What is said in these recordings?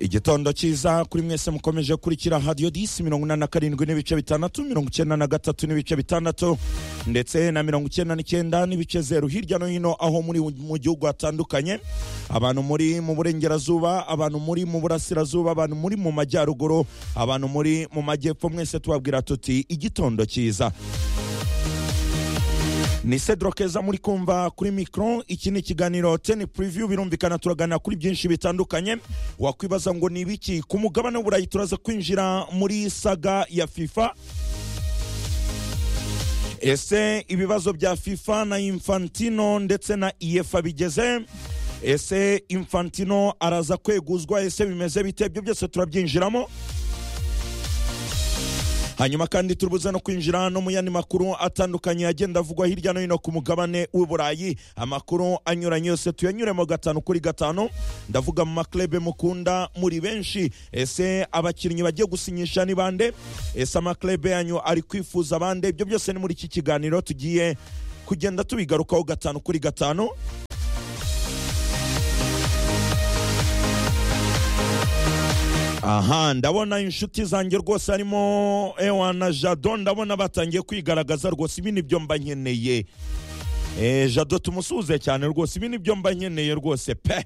igitondo cyiza kuri mwese mukomeje kurikira hadiyo disi mirongo inani na karindwi n'ibice bitandatu mirongo icyenda na gatatu n'ibice bitandatu ndetse na mirongo icyenda n'icyenda n'ibice zeru hirya no hino aho muri mu gihugu hatandukanye abantu muri mu burengerazuba abantu muri mu burasirazuba abantu muri mu majyaruguru abantu muri mu majyepfo mwese tubabwira tuti igitondo cyiza ni cedro keza muri kumva kuri mikoro iki ni ikiganiro teni puriviyu birumvikana turagana kuri byinshi bitandukanye wakwibaza ngo ni ibiki ku mugabane w'uburayi turaza kwinjira muri saga ya fifa ese ibibazo bya fifa na infantino ndetse na iyefa bigeze ese infantino araza kweguzwa ese bimeze bite ibyo byose turabyinjiramo hanyuma kandi turubuze no kwinjira no mu yandi makuru atandukanye agenda avugwa hirya no hino ku mugabane w'uburayi amakuru anyuranye yose tuyanyuremo gatanu kuri gatanu ndavuga mu maklebe mukunda muri benshi ese abakinnyi bagiye gusinyisha ni bande ese amaklebe yanyu ari kwifuza bande ibyo byose ni muri iki kiganiro tugiye kugenda tubigarukaho gatanu kuri gatanu aha ndabona inshuti zanjye rwose harimo ewa na jado ndabona batangiye kwigaragaza rwose ibi nibyo mba nkeneye jado tumusuhuze cyane rwose ibi nibyo mba nkeneye rwose pe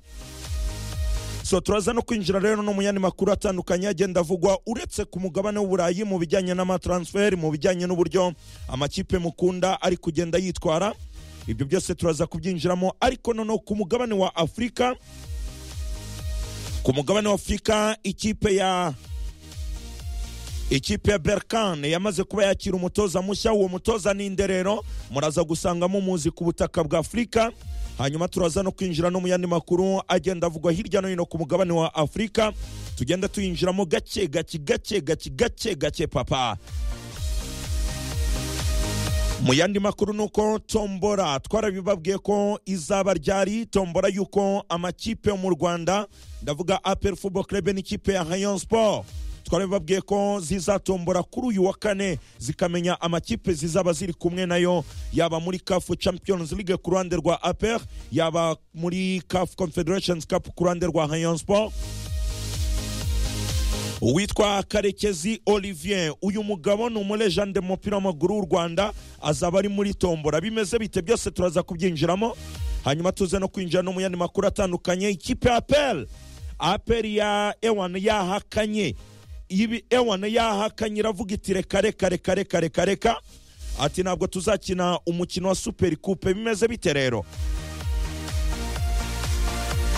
so turaza no kwinjira rero no mu yandi makuru atandukanye agenda avugwa uretse ku mugabane w'uburayi mu bijyanye n'amataransiferi mu bijyanye n'uburyo amakipe mukunda ari kugenda yitwara ibyo byose turaza kubyinjiramo ariko noneho ku mugabane wa afurika ku mugabane wa afurika ikipe ya ikipe ya berkane yamaze kuba yakira umutoza mushya uwo mutoza ni inderero muraza gusangamo umuzi ku butaka bwa afurika hanyuma turaza no kwinjira no mu yandi makuru agenda avugwa hirya no hino ku mugabane wa afurika tugenda tuyinjiramo gake gake gake gake gake gake papa mu yandi makuru ni uko tombora twarabibabwiye ko izaba ryari tombora y'uko amakipe yo mu rwanda ndavuga apel football club n'ikipe ya hayon sport twarabibabwiye ko zizatombora kuri uyu wa kane zikamenya amakipe zizaba ziri kumwe nayo yaba muri cafu champions league ku ruhande rwa apel yaba muri cafu confederations cup ku ruhande rwa hayon sport uwitwa karekezi olivier uyu mugabo ni umurejande mu mupira w'amaguru w'u rwanda azaba ari muri tombora bimeze bite byose turaza kubyinjiramo hanyuma tuze no kwinjira no mu yandi makuru atandukanye ikipe ya apel apel ya ewan yahakanye ibi ewan yahakanye iravuga iti reka reka reka reka reka reka ati ntabwo tuzakina umukino wa superi kupe bimeze bite rero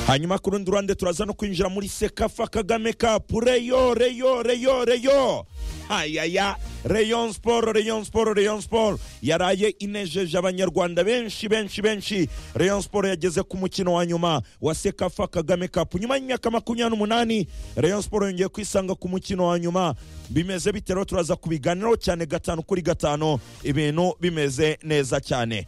hanyuma ku rundi ruhande turaza no kwinjira muri sekafa kagame kapu reyo reyo reyo reyo ayaya reyon siporo reyon siporo reyon siporo yaraye inejeje abanyarwanda benshi benshi benshi reyon siporo yageze ku mukino wa nyuma wa sekafa kagame kapu nyuma y'imyaka makumyabiri n'umunani reyon siporo yongeye kwisanga ku mukino wa nyuma bimeze bite rero turaza kubiganiraho cyane gatanu kuri gatanu ibintu bimeze neza cyane